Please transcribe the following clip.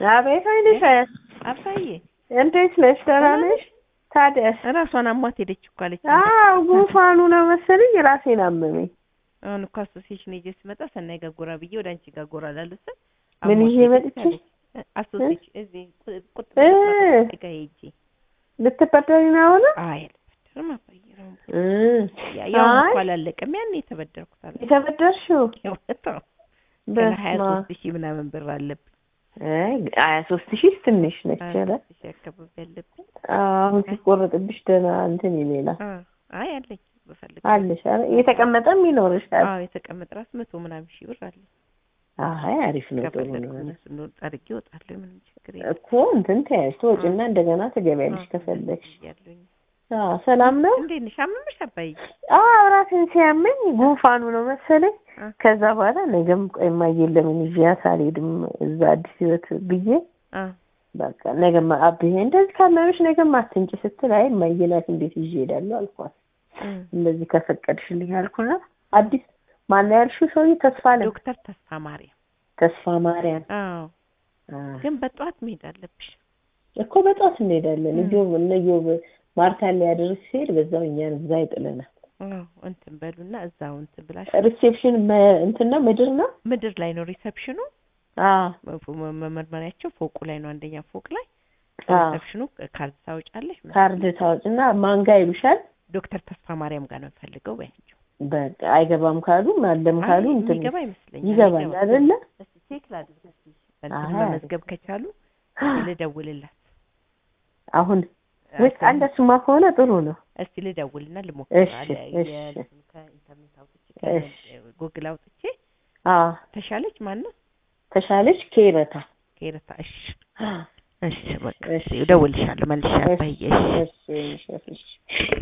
አቤት አይንሽ አባዬ እንዴት ነሽ? ደህና ነሽ? ታዲያስ? እራሷን አሟት ሄደች እኮ አለች። አዎ ጉንፋኑ ነው መሰለኝ ራሴን አመመኝ። አሁን እኮ አሶሲዬሽን ሄጄ ስመጣ ሰናይ ጋር ጎራ ብዬ ወደ አንቺ ጋር ጎራ ላሉ ስል ምን አሟት ይዤ ሄደች መጥቼ? አለች። አሶሲዬሽን እዚህ ቁጥ እ ጋር ሄጄ ልትበደሪ ነው አሁን? አይ አልበደርም አባዬ ነው እ ያ- ያው አይ እንኳን አላለቀም ያኔ የተበደርኩት አለ የተበደርሽው የእውነት ነው። ገና ሀያ በስመ አብ። ሶስት ሺህ ምናምን ብር አለብኝ አይ ሀያ ሶስት ሺህ ትንሽ ነች። ሀያ ኧረ ሶስት ሺህ አካባቢ አለብኝ። አሁን ሲቆረጥብሽ ደህና እንትን ይሌላል አ አይ አለኝ በፈልግ አለሽ። ኧረ እየተቀመጠም ይኖርሻል። አዎ የተቀመጠ ራስ መቶ ምናምን ሺህ ብር አለኝ። አይ አሪፍ ነው፣ ጥሩ ከፈለግኩ ነው። እነሱን ጠርጌ እወጣለሁ። ምንም ችግር የለም። እኮ እንትን ተያይሽ ትወጪና እንደገና ትገቢያለሽ ከፈለግሽ። ያለኝ አዎ ሰላም ነው። እንዴት ነሽ? አመመሽ አባዬ? አዎ ራሴን ሲያመኝ ጉንፋኑ ነው መሰለኝ። አ ከዛ በኋላ ነገም ቆይ እማዬን ለምን ይዣት አልሄድም እዛ አዲስ ህይወት ብዬ አ በቃ ነገም አብዬ እንደዚህ ካመመሽ ነገም አትንጭ ስትል አይ እማዬ ናት እንዴት ይዤ እሄዳለሁ አልኳት። እም። እንደዚህ ከፈቀድሽልኝ አልኩና አዲስ ማነው ያልሽው ሰውዬ ተስፋ አለ ዶክተር ተስፋ ማርያም። ተስፋ ማርያም አዎ አ፣ ግን በጠዋት መሄድ አለብሽ። እኮ በጠዋት እንሄዳለን። እም። እዮብ እነ እዮብ ማርታን ሊያደርስ ሲሄድ በዛው እኛን እዛ ይጥለናል። አዎ እንትን በሉና እዛው እንትን ብላሽ ሪሴፕሽን መ- እንትን ነው ምድር ነው። ምድር ላይ ነው ሪሰፕሽኑ። አዎ መ- መ- መመርመሪያቸው ፎቁ ላይ ነው፣ አንደኛ ፎቅ ላይ አዎ ሪሰፕሽኑ ካርድ ታወጫለሽ። ካርድ ታወጭና ማንጋ ይሉሻል። ዶክተር ተስፋ ማርያም ጋር ነው የምፈልገው በያቸው። በቃ አይገባም ካሉ ማለም ካሉ አይ እንትን የሚገባ ይመስለኛል። ይገባል ይገባል። አይደለ? እስቲ ቼክ ላድርግ እስቲ በእንትን አይ መመዝገብ ከቻሉ ልደውልላት። አሁን ወይስ እንደሱማ ከሆነ ጥሩ ነው። እስቲ ልደውልና እሺ፣ ልሞክር አለ እሺ። የእንትኑ ከኢንተርኔት አውጥቼ እሺ። ጉግል አውጥቼ አዎ ተሻለች ማነው ተሻለች ኬረታ ከኤረታ እሺ አ፣ እሺ በቃ እሺ። እደውልልሻለሁ መልሼ አባዬ እሺ እሺ እሺ እሺ